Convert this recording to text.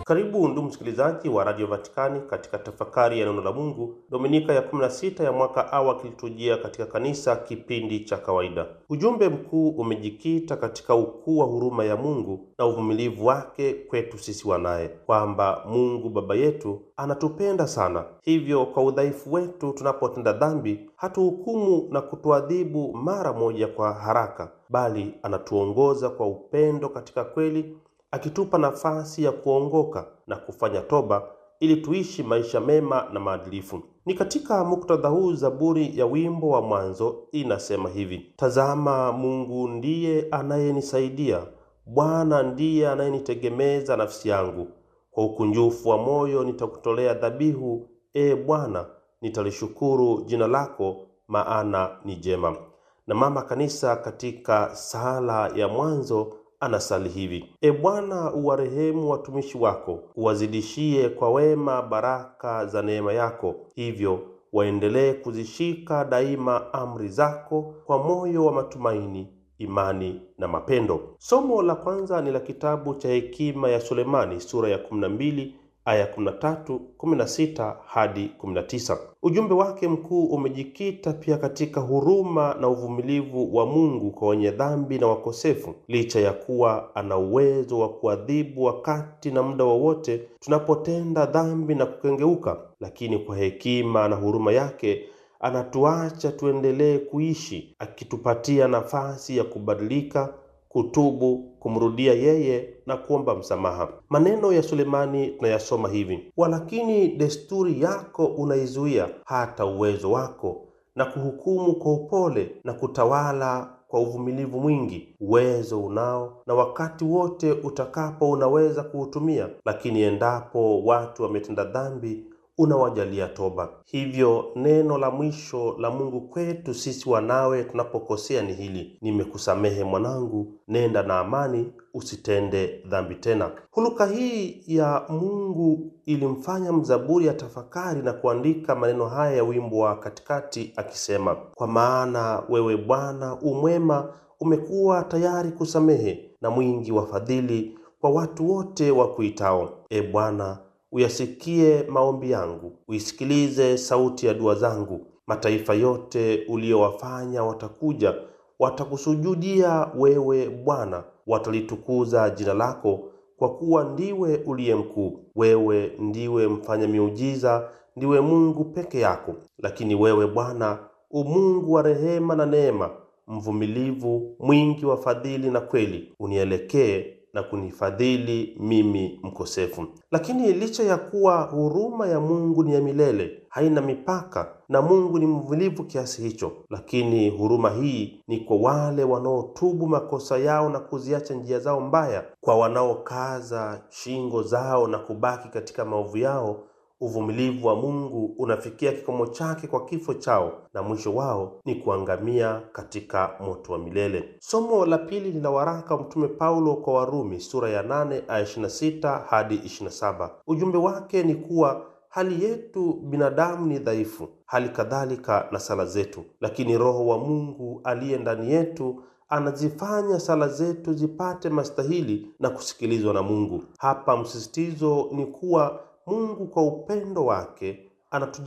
Karibu ndugu msikilizaji wa Radio Vatikani katika tafakari ya neno la Mungu, Dominika ya 16 ya mwaka A wa kiliturujia katika kanisa, kipindi cha kawaida. Ujumbe mkuu umejikita katika ukuu wa huruma ya Mungu na uvumilivu wake kwetu sisi wanaye, kwamba Mungu Baba yetu anatupenda sana, hivyo kwa udhaifu wetu tunapotenda dhambi hatuhukumu na kutuadhibu mara moja kwa haraka, bali anatuongoza kwa upendo katika kweli akitupa nafasi ya kuongoka na kufanya toba ili tuishi maisha mema na maadilifu. Ni katika muktadha huu Zaburi ya wimbo wa mwanzo inasema hivi: Tazama, Mungu ndiye anayenisaidia, Bwana ndiye anayenitegemeza nafsi yangu. Kwa ukunjufu wa moyo nitakutolea dhabihu, e Bwana, nitalishukuru jina lako, maana ni jema. Na mama kanisa katika sala ya mwanzo anasali hivi: E Bwana, uwarehemu watumishi wako, uwazidishie kwa wema baraka za neema yako, hivyo waendelee kuzishika daima amri zako kwa moyo wa matumaini, imani na mapendo. Somo la kwanza ni la kitabu cha Hekima ya Sulemani sura ya 12 aya 13, 16 hadi 19. Ujumbe wake mkuu umejikita pia katika huruma na uvumilivu wa Mungu kwa wenye dhambi na wakosefu, licha ya kuwa ana uwezo wa kuadhibu wakati na muda wowote tunapotenda dhambi na kukengeuka, lakini kwa hekima na huruma yake anatuacha tuendelee kuishi, akitupatia nafasi ya kubadilika kutubu, kumrudia yeye na kuomba msamaha. Maneno ya Sulemani tunayasoma hivi: walakini desturi yako unaizuia hata uwezo wako, na kuhukumu kwa upole na kutawala kwa uvumilivu mwingi. Uwezo unao na wakati wote utakapo unaweza kuutumia, lakini endapo watu wametenda dhambi unawajalia toba. Hivyo neno la mwisho la Mungu kwetu sisi wanawe tunapokosea ni hili: nimekusamehe mwanangu, nenda na amani, usitende dhambi tena. Huluka hii ya Mungu ilimfanya mzaburi atafakari na kuandika maneno haya ya wimbo wa katikati akisema, kwa maana wewe Bwana umwema, umekuwa tayari kusamehe na mwingi wa fadhili kwa watu wote wa kuitao. E Bwana, uyasikie maombi yangu, uisikilize sauti ya dua zangu. Mataifa yote uliowafanya watakuja, watakusujudia wewe Bwana, watalitukuza jina lako, kwa kuwa ndiwe uliye mkuu. Wewe ndiwe mfanya miujiza, ndiwe Mungu peke yako. Lakini wewe Bwana u Mungu wa rehema na neema, mvumilivu, mwingi wa fadhili na kweli, unielekee na kunifadhili mimi mkosefu. Lakini licha ya kuwa huruma ya Mungu ni ya milele, haina mipaka, na Mungu ni mvumilivu kiasi hicho, lakini huruma hii ni kwa wale wanaotubu makosa yao na kuziacha njia zao mbaya. Kwa wanaokaza shingo zao na kubaki katika maovu yao, uvumilivu wa Mungu unafikia kikomo chake kwa kifo chao, na mwisho wao ni kuangamia katika moto wa milele. Somo la pili ni la waraka wa Mtume Paulo kwa Warumi sura ya 8 aya 26 hadi 27. Ujumbe wake ni kuwa hali yetu binadamu ni dhaifu, hali kadhalika na sala zetu, lakini Roho wa Mungu aliye ndani yetu anazifanya sala zetu zipate mastahili na kusikilizwa na Mungu. Hapa msisitizo ni kuwa Mungu kwa upendo wake anatu